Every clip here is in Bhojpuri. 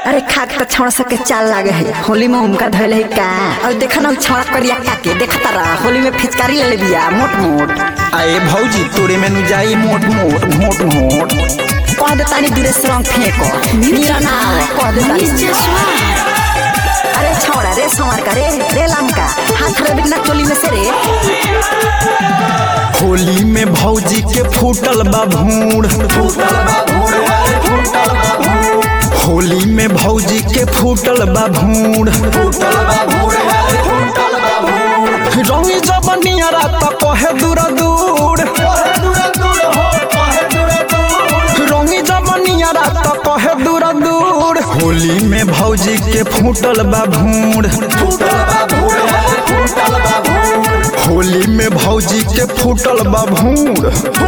अरे खा के छौड़ा सके चाल लागे है होली में उनका धैल है का और देखा ना छौड़ा करिया काके देखता रहा होली में फिचकारी ले ले बिया मोट मोट आए भौजी तोरे में नु जाई मोट मोट मोट मोट कह दे तानी दूरे से रंग फेंको नीरा ना आवे, कह दे तानी अरे छौड़ा रे संवर का रे रे लमका हाथ रे बिना चोली में से रे होली में भौजी के फूटल बा भूड़ होली में भौजी के फूटल बा भूड़ रंगी जबनिया रात कहे दूर दूर रंगी जबनिया रात कहे दूर दूर होली में भौजी के फूटल बा भूड़ होली में भौजी के फूटल बा भूड़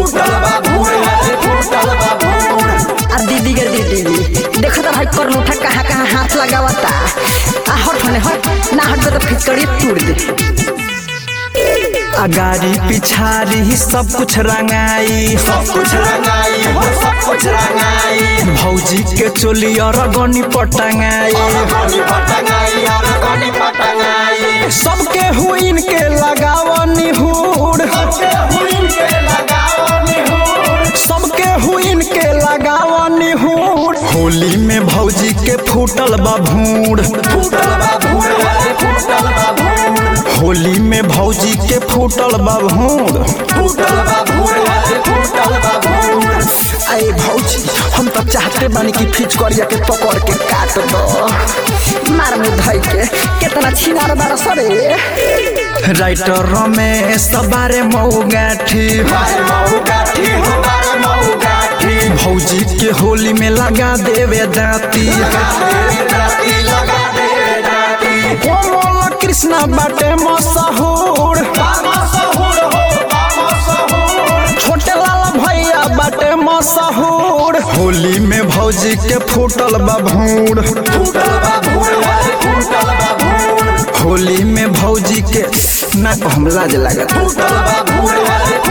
आ दीदी के दीदी देखो तो भाई कर लूठा कहाँ कहाँ हाथ लगावता आ हट होने हट ना हट तो फिचकारी तोड़ दे अगारी पिछारी सब कुछ रंगाई सब कुछ रंगाई हो सब कुछ रंगाई भौजी के चोली और गनी पटंगाई गनी पटंगाई और गनी पटंगाई सबके हुइन के लगावनी हुड़ सबके हुइन के लगाओ निहुर सबके हुइन के लगावनी हुड़ होली में भौजी के फूटल बा भूड़ फूटल बा भूर वाले फूटल बा भूर होली में भौजी के फूटल बा भूड़ फूटल बा भूर वाले फूटल बा भूर अरे भौजी हम तो चाहते बानी कि फिचकरिया के पकड़ के काट दो मार में धई के कितना छिनार बार सरे राइटर रमेश बारे मऊ गाठी मारे मऊ गाठी हो मारे मऊ गाठी भौजी के होली में लगा देवे दाती लगा दे दाती लगा दे दाती कोमल कृष्णा बाटे मशहूर बाबा सहुर हो बाबा सहुर छोटे लाल भैया बाटे मशहूर होली में भौजी के फूटल बा भूड़ फूटल बा भूर वाले फूटल बा भूर होली में भौजी के ना को हम लाज लागत फूटल बा भूर वाले